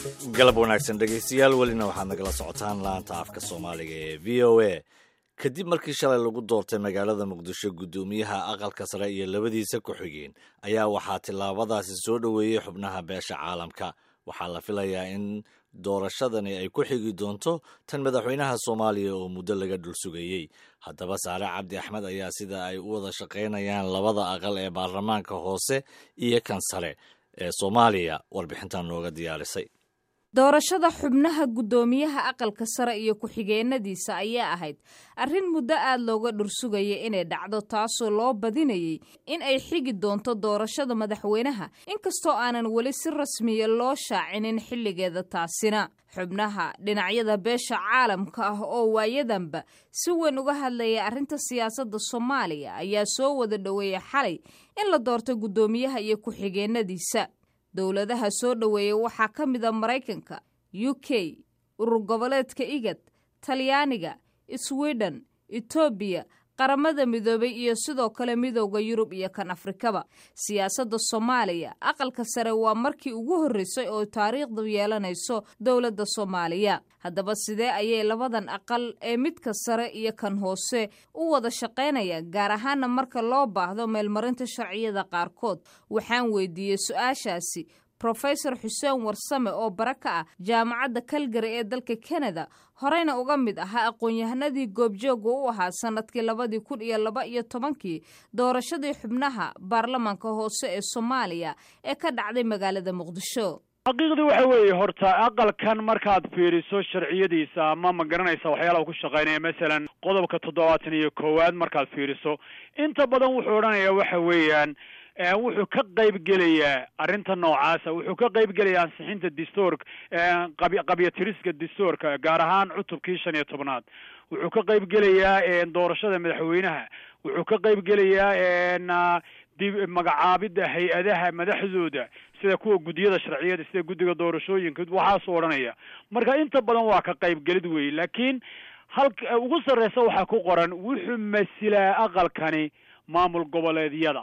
galab wanaagsan dhegaystayaal welina waxaad nagala socotaan laanta afka soomaaliga ee v o a kadib markii shalay lagu doortay magaalada muqdisho guddoomiyaha aqalka sare iyo labadiisa ku-xigeen ayaa waxaa tillaabadaasi soo dhoweeyey xubnaha beesha caalamka waxaa la filayaa in doorashadani ay ku xigi doonto tan madaxweynaha soomaaliya oo muddo laga dhul sugayey haddaba saare cabdi axmed ayaa sida ay u wada shaqaynayaan labada aqal ee baarlamaanka hoose iyo kan sare ee soomaaliya warbixintan nooga diyaarisay doorashada xubnaha guddoomiyaha aqalka sare iyo ku-xigeenadiisa ayaa ahayd arrin muddo aad looga dhursugaya inay dhacdo taasoo loo badinayay in ay xigi doonto doorashada madaxweynaha inkastoo aanan weli si rasmiya loo shaacinin xilligeeda taasina xubnaha dhinacyada beesha caalamka ah oo waayadanba si weyn uga hadlaya arrinta siyaasadda soomaaliya ayaa soo wada dhoweeyay xalay in la doorto guddoomiyaha iyo ku-xigeenadiisa dowladaha soo dhoweeya waxaa ka mid a maraykanka u k urur goboleedka igad talyaaniga sweden etoobiya qaramada midoobay iyo sidoo kale midowda yurub iyo kan afrikaba siyaasadda soomaaliya aqalka sare waa markii ugu horreysay oo taariikhdu yeelanayso dowladda soomaaliya haddaba sidee ayay labadan aqal ee midka sare iyo kan hoose u wada shaqaynayaan gaar ahaana marka loo baahdo meelmarinta sharciyada qaarkood waxaan weydiiyey su-aashaasi rofesor xuseen warsame oo bara ka ah jaamacadda kalgari ee dalka kanada horeyna uga mid ahaa aqoon-yahanadii goobjooga u ahaa sanadkii labadii kun iyo laba iyo tobankii doorashadii xubnaha baarlamaanka hoose ee soomaaliya ee ka dhacday magaalada muqdisho xaqiiqdii waxa weeye horta aqalkan markaad fiiriso sharciyadiisa ama ma garanaysa waxyaalaha ku shaqaynaya masalan qodobka toddobaatan iyo koowaad markaad fiiriso inta badan wuxuu odhanayaa waxa weeyaan wuxuu ka qayb gelayaa arrinta noocaasa wuxuu ka qayb gelayaa ansixinta dastuurka qabyatiriska dastuurka gaar ahaan cutubkii shan iyo tobnaad wuxuu ka qayb gelayaa doorashada madaxweynaha wuxuu ka qayb gelayaa dib magacaabidda hay-adaha madaxdooda sida kuwa guddiyada sharciyada sida guddiga doorashooyinka waxaasuu odhanaya marka inta badan waa ka qaybgelid wey laakiin halka ugu sarreysa waxaa ku qoran wuxuu masilaa aqalkani maamul goboleedyada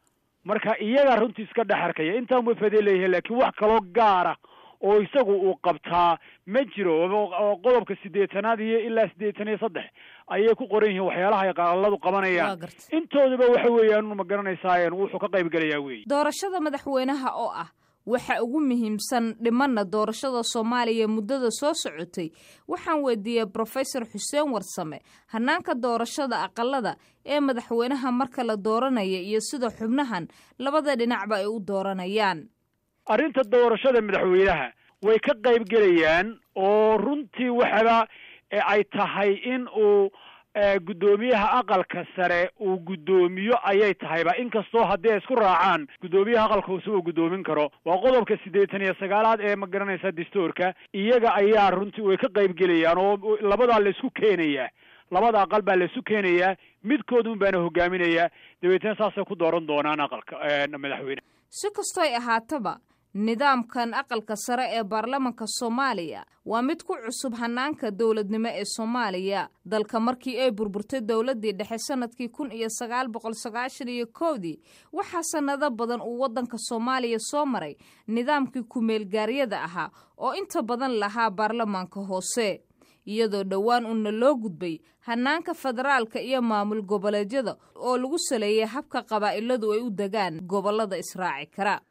marka iyagaa runtii iska dhex arkaya intaan way fadee leeyahay laakiin wax kaloo gaara oo isagu uu qabtaa ma jiro oo qodobka siddeetanaad iyo ilaa siddeetan iyo saddex ayay ku qoran yihiin waxyaalaha ay qaaladu qabanayaan intooduba waxa weeyaan ma garanaysaa wuxuu ka qayb gelayaa wey doorashada madaxweynaha oo ah waxa ugu muhiimsan dhimanna doorashada soomaaliya muddada soo socotay waxaan weydiiyey brofesor xuseen warsame hanaanka doorashada aqalada ee madaxweynaha marka la dooranaya iyo sida xubnahan labada dhinacba ay u dooranayaan arrinta doorashada madaxweynaha way ka qayb gelayaan oo runtii waxaba ay tahay in uu guddoomiyaha aqalka sare uu guddoomiyo ayay tahayba inkastoo haddii ay isku raacaan guddoomiyaha aqalka hoose uu guddoomin karo waa qodobka siddeetan iyo sagaalaad ee ma garanaysa dastuurka iyaga ayaa runtii way ka qayb gelayaan oo labadaa laisku keenayaa labada aqal baa laisu keenayaa midkoodun baana hogaaminayaa dabeetna saasay ku dooran doonaan aqalka madaxweyne si kastoy ahaataba nidaamkan aqalka sare ee baarlamanka soomaaliya waa mid ku cusub hanaanka dowladnimo ee soomaaliya dalka markii ay burburtay dowladdii dhexe sanadkii kun iyo sagaal boqol sagaashan iyo kowdii waxaa sannado badan uu waddanka soomaaliya soo maray nidaamkii ku-meelgaaryada ahaa oo inta badan lahaa baarlamaanka hoose iyadoo dhowaan uuna loo gudbay hanaanka federaalka iyo maamul goboleedyada oo lagu saleeyay habka qabaa'iladu ay u degaan gobollada israaci kara